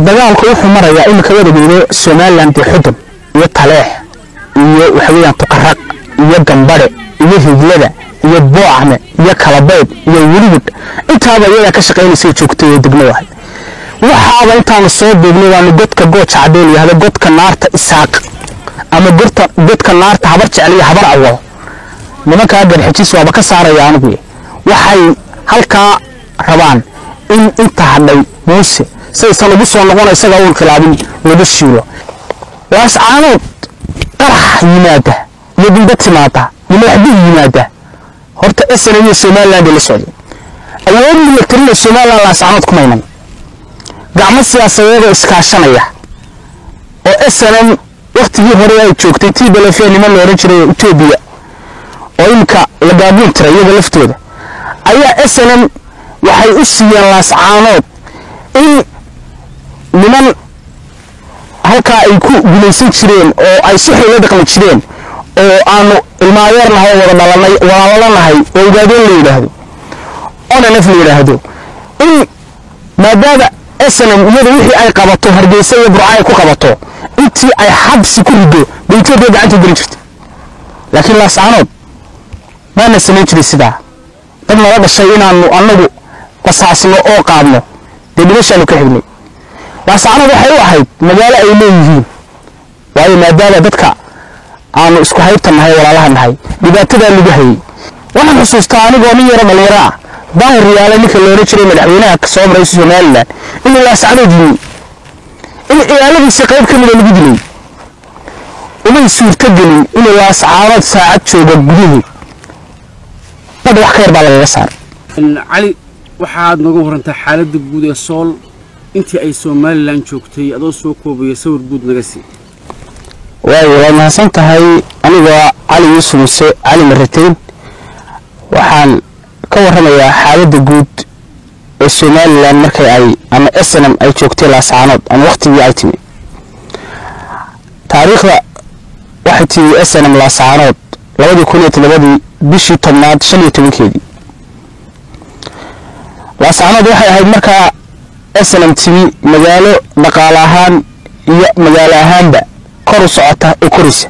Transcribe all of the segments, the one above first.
dagaalku wuxuu marayaa imika wadageeda somalilan dee xudun iyo taleex iyo waxaweyaan tuqaraq iyo gambadhe iyo higlada iyo boocme iyo kalabayd iyo welibud intaaba iyadaa ka shaqaynaysa joogtay oo degmo ahay waxaaba intaanu soo deegnay waanu godka gooja cadeen yihahdo godka naarta isaaq ama gorta godka naarta habar jecel iyo habar awal nimankaa garxijiis waaba ka saaraya anigu waxay halkaa rabaan in inta hadhay muuse saysan ugu soo noqona isagaa uun khilaabin lagu shiilo laascaanood qarax yimaada iyo dindad timaada iyo madaxdih yimaada horta esana iyo somaliland la socday awood milatarina somaliland laascaanood ku maynan gacmo siyaasadeedoo iskaashanaya oo snm waktigii hore ay joogtay tii balefe niman la ohan jiray etoobiya oo imika la gaabuun tiray iyaga laftooda ayaa snm waxay u siiyeen laascaanood in niman halkaa ay ku gumaysan jireen oo ay si xoola dhaqmi jireen oo aanu ilmaayeernahay wada dhalanay walaalanahay oo ogaadeen la yidhaahdo onanf la yidhaahdo in maadaama snm iyadu wixii ay qabato hargeysa iyo burca ay ku qabato intii ay xabsi ku rido bay etoobiya gacanta gelin jirta laakiin laascaanood maana samayn jiray sidaa dad nala dhashay inaanu annagu basaasno oo qaadno dee dhimashaanu ka xignay laascaanood waxay u ahayd magaalo ay leeyihiin waayo maadaama dadka aanu isku haybta nahay walaalaha nahay dhibaatadaa lagu hayay waxaan xusuustaa anigoo nin yaro dhalinyaro ah daahir riyaale ninka loohan jiray madaxweynaha soo maray somalilan inuu laascaanood yimi in ciyaaladiisa qayb ka mida lagu dilay umay suurtogelin inuu laascaanood saacad jooga gudihii badha wax ka yar baa lagaga saaray cali waxaad nooga warantaa xaaladda guud ee sool intii ay somalilan joogtay adoo soo koobaya sawir guud naga sii waayo waad mahadsan tahay anigoo cali yuusuf muse cali marateyn waxaan ka warramayaa xaaladda guud ee somalilan markay ay ama snm ay joogtay laascaanood ama wakhtigii ay timi taariikhda waxay timi snm laascaanood labadii kun iyo toddobadii bishii tobnaad shan iyo tobankeedii laascaanood waxay ahayd markaa snm timi magaalo dhaqaale ahaan iyo magaalo ahaanba kor u socota oo koraysa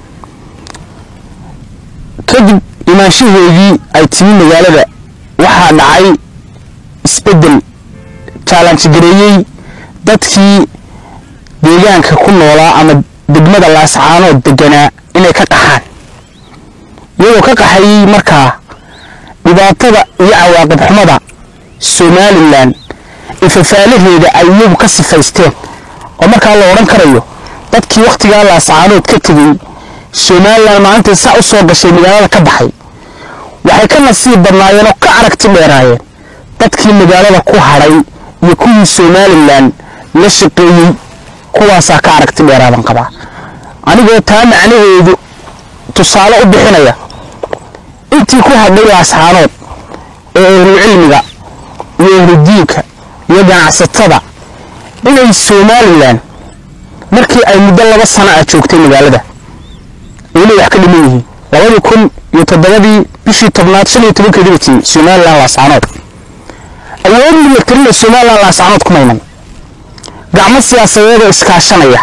kadib imaanshaheedii ay timi magaalada waxaa dhacay isbeddel jaalanjigareeyey dadkii deegaanka ku noolaa ama degmada laascaanood deganaa inay ka qaxaan iyagoo ka qaxayey markaa dhibaatada iyo cawaaqib xumada somalilan ifafaalaheeda ay iyagu ka sifaysteen oo markaa la odhan karayo dadkii wakhtigaa laascaanood ka tegey somalilan maalintai saa u soo gashay magaalada ka baxay waxay ka nasiib badnaayeen oo ka aragti dheeraayeen dadkii magaalada ku hadhay iyo kuwii somalilan la shaqeeyey kuwaasaa ka aragti dheeraadan qabaa anigoo taa macnaheedu tusaale u bixinaya intii ku hadhay laascaanood ee ehlucilmiga iyo ehludiinka iyo ganacsatada inay somalilan markii ay muddo laba sana ah joogtay magaalada inay wax ka dhiman yihiin labadii kun iyo toddobadii bishii tobnaad shan iyo tobankeedii bay timi somalilan laascaanood awood milatarina somalilan laascaanood ku maynan gacmo siyaasadeedoo iskaashanaya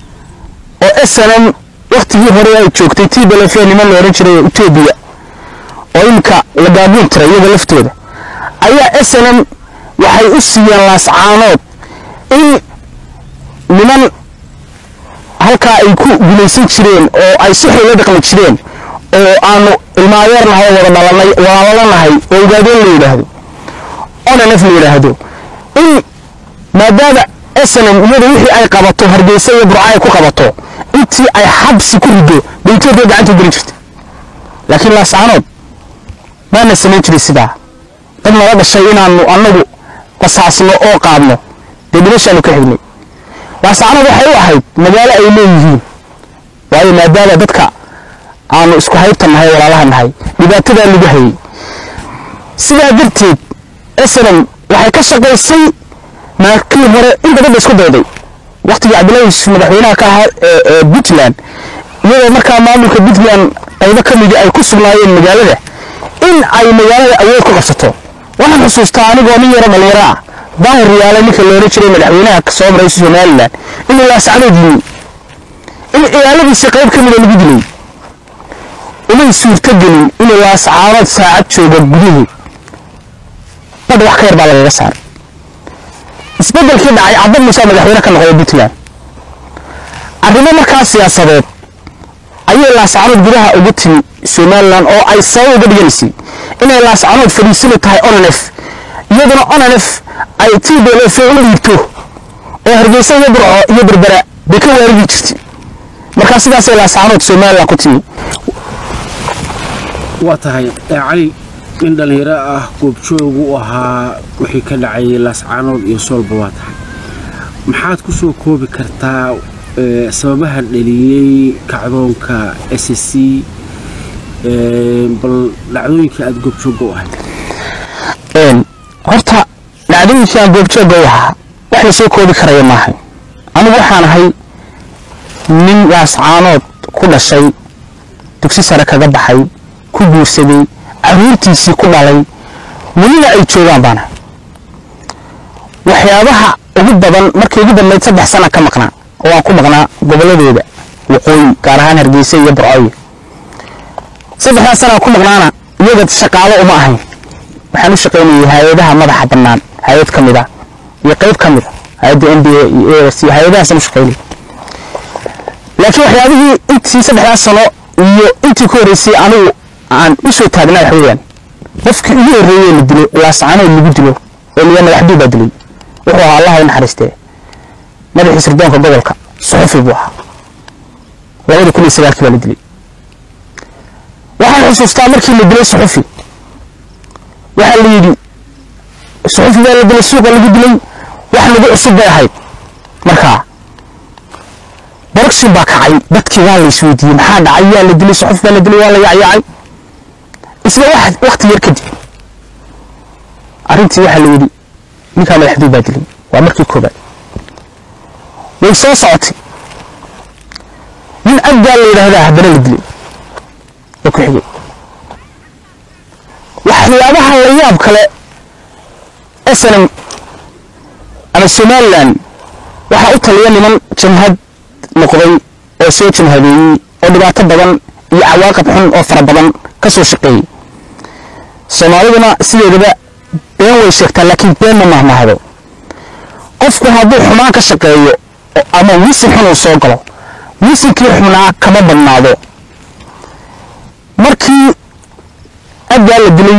oo snm wakhtigii hore ay joogtay tii balefe niman la odhan jiray etoobiya oo imika la gaabuun tiray iyaga laftooda ayaa snm waxay u siiyeen laascaanood in niman halkaa ay ku gumaysan jireen oo ay si xoola dhaqmi jireen oo aanu ilmaayeernahay wada dhalanay walaalanahay oo ogaadeen la yidhaahdo onanf la yidhaahdo in maadaama snm iyadu wixii ay qabato hargeysa iyo burca ay ku qabato intii ay xabsi ku rido bay etoobiya gacanta gelin jirta laakiin laascaanood maana samayn jiray sidaa dad nala dhashay inaanu annagu basaasno oo qaadno dee dhimashaanu ka xignay laascaanood waxay u ahayd magaalo ay leeyihiin waayo maadaama dadka aanu isku haybta nahay walaalaha nahay dhibaatadaa lagu hayay sidaa darteed snm waxay ka shaqaysay markii hore in badan ba isku dayday waktigii cabdillahi yuusuf madaxweynaha ka ahaa ee puntland iyadoo markaa maamulka puntland qaybo ka midi ay ku sugnaayeen magaalada in ay magaalada awood ku qabsato waxaan xusuustaa anigoo nin yaro dhalinyaro ah daahir yaale ninka loola jiray madaxweynaha kasoo maraysa somalilan inuu laascanood yimi in ciyaaladiisa qayb ka mida lagu dilay umay suurtogelin inuu laascaanood saacad jooga guduhu badh wax ka yar baa lagaga saaray isbeddelkii dhacay cabdi muuse madaxweyne ka noqday puntland arrimo markaa siyaasadeed ayay laascanood gudaha ugu timi somalilan oo ay sabab uga dhiganaysay inay laascanood fadhiisani tahay onanef iyaduna onanef ay t b l f u dhiibto oo hargeysa iyo burco iyo berbera bay ka waarigi jirtay markaa sidaasay laascanood somalilan ku timi waa tahay cali nin dhallinyaro ah goobjoogu u ahaa wixii ka dhacay laascaanood iyo soolba waa tahay maxaad ku soo koobi kartaa sababaha dhaliyey kacdoonka s c bal dhacdooyinkii aada goobjooga u ahayd horta dhacdooyinkii aan goobjooga u ahaa wax la soo koobi karaya maahay anigu waxaan ahay nin laascaanood ku dhashay dugsi sare kaga baxay ku guursaday caruurtiisii ku dhalay welina ay joogaan baana waxyaabaha ugu badan markii ugu badnayd saddex sana ka maqnaa oo aan ku maqnaa gobolladooda waqooyi gaar ahaan hargeysa iyo burcoyo saddexdaas sanaa ku maqnaana iyaga shaqaalo uma ahayn waxaan u shaqaynayay hay-adaha madaxa bannaan hay-ad ka mid a iyo qayb ka mid a hay-adda n b a iyo a c hay-adahaasaan u shaqaynayay laakiin waxyaabihii intii saddexdaas sano iyo intii ku horreysay anigu aan u soo taagnaa wax weeyaan qofkii ugu horreeyey la dilo laascaanood lagu dilo oo liya madaxduu baa dilay wuxuu ahaa allaha u naxariistee madaxii sirdoonka gobolka suxufi buu ahaa labada kun iyo sagaalkii baa la dilay waxaan xusuustaa markii la dilay suxufi waxaa la yidhi suxufi baa la dilay suuqa lagu dilay wax lagu cusub bay ahayd markaa borogsin baa kacay dadkii waa la isweydiiyey maxaa dhacay yaa la dilay suxuf baa la dilay waa la yacyaacay isla wakti yar kadib arrintii waxaa la yidhi ninkaa madaxduu baa dilay waa markii koobaad way soo socotay nin abgaa la yidhaahdaa haddana la dilay oo ku xigay waxyaabaha la yaab kale snm ama somalilan waxaa u taliya niman jamhad noqday oo soo jamhadeeyey oo dhibaato badan iyo cawaaqib xun oo fara badan ka soo shaqeeyey soomaaliduna sideedaba been way sheegtaa laakiin been ma mahmahdo qofku hadduu xumaan ka shaqeeyo ama wisin xun uu soo galo wisinkii xunaa kama badnaado markii abgaa la dilay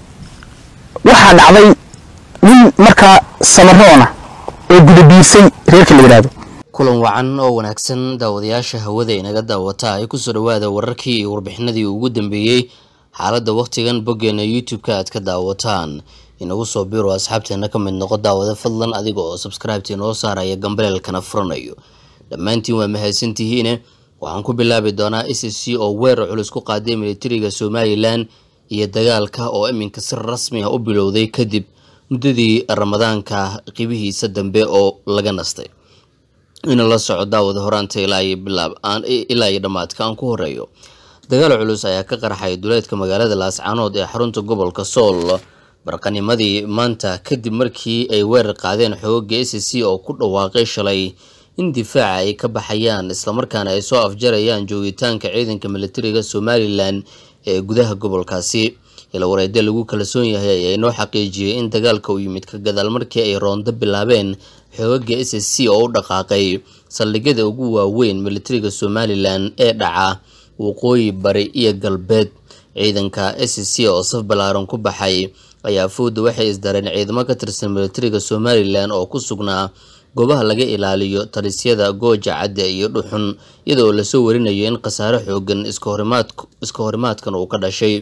waxaa dhacday nin markaa samaroona oo gudabiisay reerka la yidhaahdo kulan wacan oo wanaagsan daawadayaasha hawada inaga daawata ay kusoo dhawaada wararkii iyo warbixinadii ugu dambeeyey xaaladda wakhtigan boggeena youtube-ka aad ka daawataan inagu soo biro asxaabteena ka mid noqo daawada fadlan adiga oo sabscribeta inoo saaraya gambaleelkana furanayo dhammaantiin waa mahadsantihiine waxaan ku bilaabi doonaa s c oo weerar culus ku qaaday militariga somalilan iyo dagaalka oo iminka si rasmi ah u bilowday kadib muddadii ramadaanka qibihiisa dambe oo laga nastay ina la soco daawada horaanta ilaa iyo dhammaadka aan ku horeeyo dagaal culus ayaa ka qarxay duleedka magaalada laascaanood ee xarunta gobolka sool barqanimadii maanta kadib markii ay weerar qaadeen xooga s c oo ku dhawaaqay shalay in difaaca ay ka baxayaan islamarkaana ay soo afjarayaan joogitaanka ciidanka militariga somalilan ee gudaha gobolkaasi ilawareede lagu kalsoon yahay ayaa inoo xaqiijiyey in dagaalka uu yimid ka gadaal markii ay roondo bilaabeen xoogaga s c oo u dhaqaaqay saldhigyada ugu waaweyn militariga somalilan ee dhaca waqooyi bari iyo galbeed ciidanka s c oo saf ballaaran ku baxay ayaa fowda waxay isdareen ciidamo ka tirsan militariga somalilan oo ku sugnaa goobaha laga ilaaliyo talisyada gooja cadde iyo dhuxun iyadoo lasoo warinayo in khasaare xoogan iska horimaadkan uu ka dhashay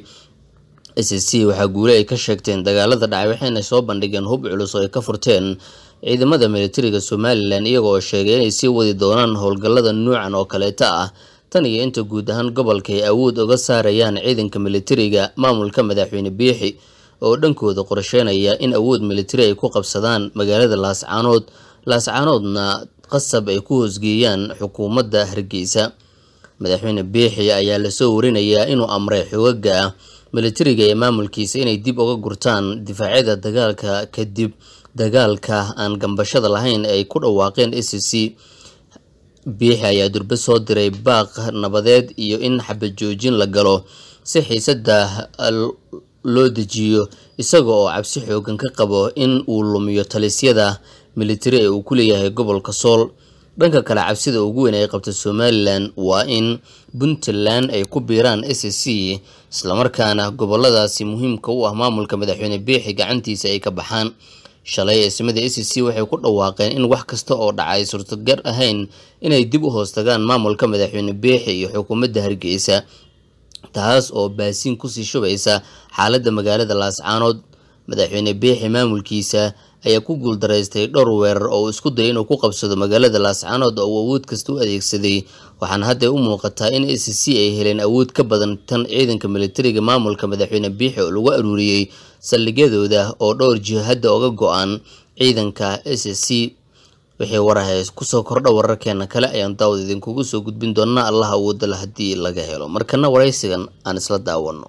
s c waxaa guule ay ka sheegteen dagaalada dhacay waxayna soo bandhigeen hub culus oo ay ka furteen ciidamada militariga somalilan iyagoo sheegay inay sii wadi doonaan howlgallada nuucan oo kaleeta ah tan iyo inta guud ahaan gobolka ay awood uga saarayaan ciidanka militariga maamulka madaxweyne biixi oo dhankooda qorsheynaya in awood militari ay ku qabsadaan magaalada laascaanood laascaanoodna qasab ay ku hoosgeeyaan xukuumadda hargeysa madaxweyne biixi ayaa lasoo warinayaa inuu amray xogaga militariga ee maamulkiisa inay dib uga gurtaan difaacyada dagaalka kadib dagaalka aan gambashada lahayn ay ku dhawaaqeen s c biixi ayaa durbe soo diray baaq nabadeed iyo in xabad joojin la galo si xiisada loo dejiyo isaga oo cabsi xoogan ka qabo in uu lumiyo talisyada militari ee uu ku leeyahay gobolka sool dhanka kale cabsida ugu weyn ay qabta somalilan waa in puntland ay ku biiraan s c islamarkaana goboladaasi muhiimka u ah maamulka madaxweyne biixi gacantiisa ay ka baxaan shalay eesimada s c waxay ku dhawaaqeen in wax kasta oo dhacay suurtagar ahayn inay dib u hoostagaan maamulka madaxweyne biixi iyo xukuumadda hargeysa taas oo baasiin kusii shubaysa xaaladda magaalada laascaanood madaxweyne biixi maamulkiisa ayaa ku guuldaraystay dhowr weerar oo uu isku dayay inuu ku qabsado magaalada laascaanood oo uu awood kasta u adeegsaday waxaana hadda u muuqataa in s c ay heleen awood ka badan tan ciidanka militariga maamulka madaxweyne biixi oo lagu aruuriyey saldhigyadooda oo dhowr jiho hadda oga go-aan ciidanka s c wixii waraha kusoo kordha wararkeena kale ayaan daawad idinkugu soo gudbin doonaa allah awoodala haddii laga helo markana waraysigan aan isla daawano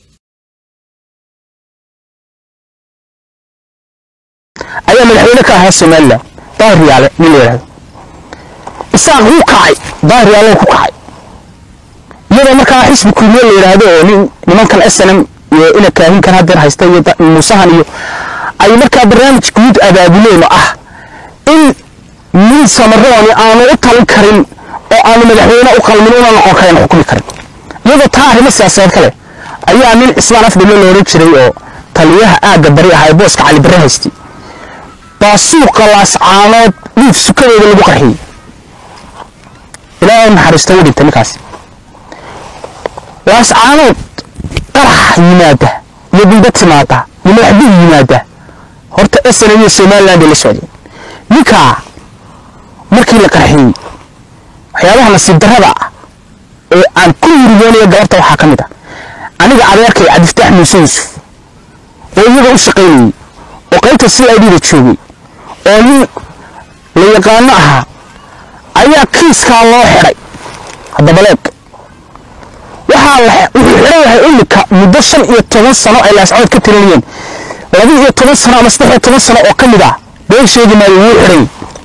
ayaa madaxweyne ka ahaa somalilan daahir yaale nin la yidhahdo isaaq wuu kacay daahir yaale ku kacay iyadoo markaa xisbi kulmiye la yidhaahdo oo nin nimankan snm iyo ina kaahinkan haddeer haysta iyo muusahan iyo ay markaa barnaamij guud abaabuleen oo ah in nin samarooni aanu u talin karin oo aanu madaxweyne u qalmin una noqon karin xukumi karin iyadoo taa arrimo siyaasadeed kale ayaa nin cismaan afdhime la odhan jiray oo taliyaha aagga bari ahaa ee booska cali barre haystay baa suuqa laascaanood dhiif sukadeeda lagu qarxiyey ilaahay naxariista u dhintay ninkaasi laascaanood qarax yimaada iyo bilda timaada iyo madaxduu yimaada horta sna iyo somaliland bay la socdeen ninkaa markii la qarxiyey waxyaabaha nasiib darrada ah ee aan ku yirigoonaya gabarta waxaa ka mid ah aniga adeerkay cabdiftaax muuse yuusuf oo iyaga u shaqaynayey oo qaybta c i d da joogay oo nin la yaqaano ahaa ayaa kiiskaa loo xidhay haddabaleeg waxaa la wuxuu xidhan yahay imika muddo shan iyo toban sano ay laascood ka tirinayeen laba iyo toban sano ama saddex iyo toban sano oo ka mid ah been sheegi maayo wuu xidhay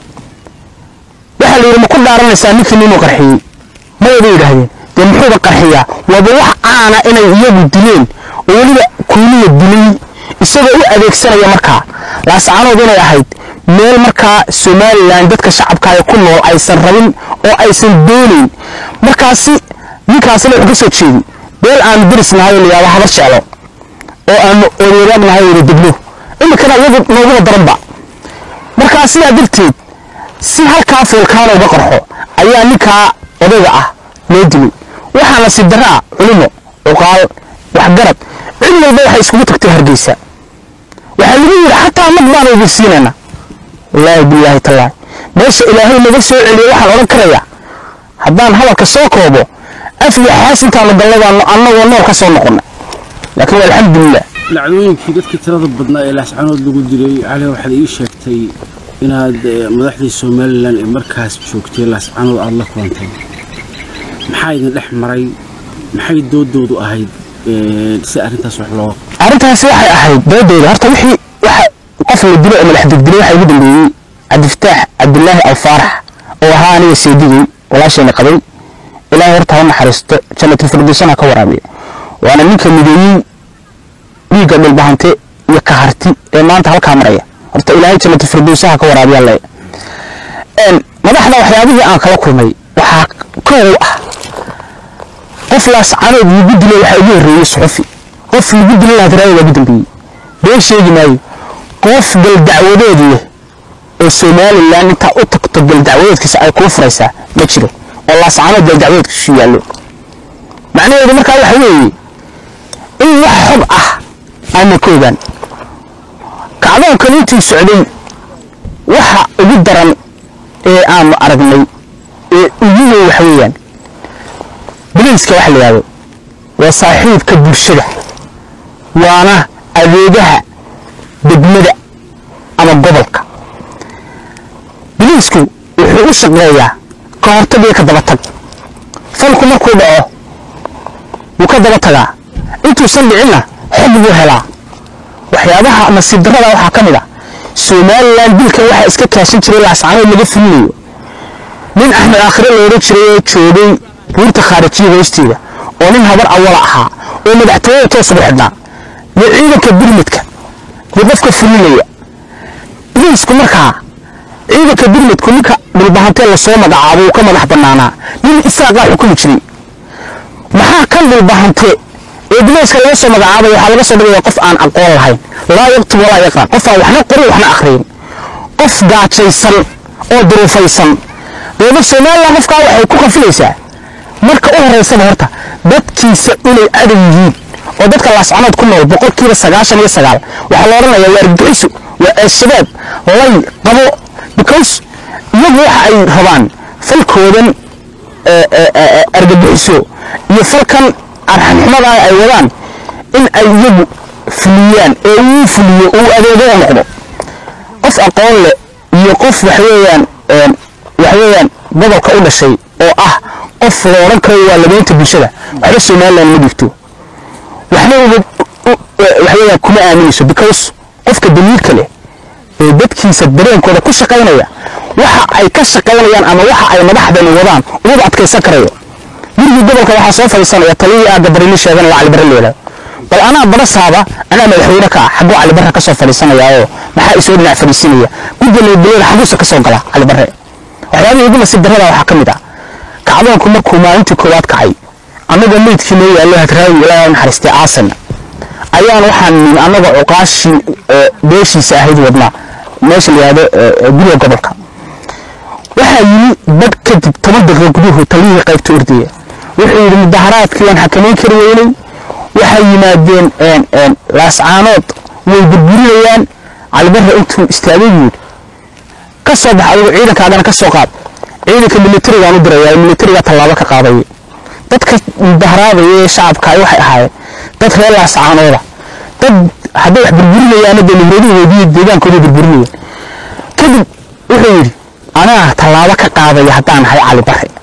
waxaa la yidhi ma ku dhaaranaysaa ninkii ninuu qarxiyey maya bay yidhaahdeen dee muxuuba qarxiyaa waaba wax caana inay iyagu dileen oo weliba kuuniya dilay isagoo u adeegsanaya markaa laascaanood inay ahayd meel markaa somalilan dadka shacabkaaga ku nool aysan rabin oo aysan doonayn markaasi ninkaasina wuxuu ka soo jeedi beel aanu deris nahay oo layaaba habar jeclo oo aanu odeeraag nahay wada degno iminkana iyagu nooguba daranba markaa sidaa darteed si halkaa foolkaana uga qarxo ayaa ninkaa odayga ah loo dilay waxaa nasiib daraa culimo cuqaal waxgarad cid walba waxay iskugu tagtay hargeysa waxaa lagu yidhi xataa mag baanu idin siinayna wallaahi bilaahi tallaahi meesha ilaahay naga soo celiyo waxaan odhan karayaa haddaan hadalka soo koobo af iyo xaas intaanu galladaanu annagoo nool ka soo noqonna laakiin alxamdulilah dhacdooyinkii dadkii tirada badnaa ee laascaanood lagu dilay cali waxaad ii sheegtay inaad madaxdii somalilan ee markaas joogtay laascaanood aada la kulantay maxaa idin dhex maray maxay doodoodu ahayd si arrintaas wax loo arrintaasi waxay ahayd doodooda horta wixii waxa qof la dilo oo madax degdilay waxaa ugu dambeeyey cabdifataax cabdilaahi alfaarax oo ahaa aniga seedigay walaashayna qabay ilaahay horta ha naxariisto jannatul firdowsana ka waraabiya waana ninka mideeyey dhiigga dhulbahante iyo kaharti ee maanta halkaa maraya horta ilaahay jannatul firdowsaha ka waraabiya le madaxda waxyaabihii aan kala kulmay waxaa kow ah qof laascanood lagu dilay waxaa ugu horreeyey suxufi qof lagu dilay lahadraaya waa ugu dambeeyey been sheegi maayo qof galdacwadeed leh oo somalilan intaa u tagto galdacwadeedkiisa ay kuu furaysaa ma jiro oo laascanood galdacwadeedkiisu yaallo macnaheedu markaa waxa weeye in wax xog ah aana ka ogaan kacdoonkan intii socday waxa ugu daran ee aanu aragnay ee ugu weyn waxa weeyaan bilayska waxa la yidhahdo waa saaxiibka bulshada waana adeegaha degmada ama gobolka biliisku wuxuu u shaqeeyaa ka hortag iyo ka daba tag falku markuu dhaco wuu ka daba tagaa intuusan dhicinna xog buu helaa waxyaabaha nasiib darrada waxaa ka mid ah somalilan dilkan waxaa iska kaashan jiray laascaanood laga fulinayo nin axmed aakhire la odhan jiray oo joogay buurta khaarijiya hoosteeda oo nin habar awala ahaa oo madaxtooyada toos ugu xidhnaa iyo ciidanka birmidka iyo qofka fulinaya biliisku markaa ciidanka birmidku ninka dhulbahantee lasoo magacaabo uu ka madax bannaanaa nin isaaqaa xukumi jiray maxaa kan dhulbahante ee bilayska laga soo magacaabay waxaa laga soo dhigaya qof aan aqoon lahayn laa yaktub walaa yaqraan qof aan waxna qorin waxna akhriyin qof gaajaysan oo duruufaysan dowlad somalilan qofkaa waxay ku qafilaysaa marka u horeysaba horta dadkiisa inay adag yihiin oo dadka laascanood ku nool boqolkiiba sagaashan iyo sagaal waxaa la odhanayaa waa argagixiso waa al-shabaab lay qabo because iyagu waxa ay rabaan falkoodan argagixiso iyo falkan arxanxumada ay wadaan in ay iyagu fuliyaan ee uu fuliyo uu adeego u noqdo qof aqoon leh iyo qof waxweeyaan waxweeyaan gobolka u dhashay oo ah qof la odhan karo waa labeynta bulshada waxba somaliland ma dhigto waxna waxweeyaan kuma aaminayso because qofka daliilka leh ee dadkiisa dareenkooda ku shaqaynaya waxa ay ka shaqaynayaan ama waxa ay madaxdani wadaan umaba adkaysan karayo gurigii gobolka waxaa soo fadhiisanaya taliyii aagga barili sheegan la calibare leedahay bal anaa barasaaba anaa madaxweyne ka ah xagguu calibare ka soo fadhiisanaya oo maxaa isoo dhinac fadhiisinaya gudda nabadgelyada xaguusa ka soo gala calibare waxyaabihii ugu nasiib darrada waxaa ka mid ah kacdoonku markuu maalintii koowaad kacay annagoo meydkii noo yaallo hadraawi ilaaha naxariistay aasan ayaan waxaan nin annagoo cuqaashii beeshiisa ahayd wadnaa meesha la yihahdo guriga gobolka waxaa yimi badh kadib toban daqiiqo guduhu taliyihii qaybta ordaya wuxuu yidhi mudaharaadkii waan xakamayn kari weynay waxay yimaadeen laascaanood way burburinayaan calibarre intuu istaagay yidhi ka soo bax adigu ciidankaagana ka soo qaad ciidanka militarigaan u diraya militarigaa tallaabo ka qaadaya dadka mudaharaadaya ee shacabka waxay ahaayeen dad reer laascaanooda dad hadday wax burburinayaana dee nibradihoodiiyo deegaankooda burburinayeen kadib wuxuu yidhi anaa tallaabo ka qaadaya haddaan ahay cali bare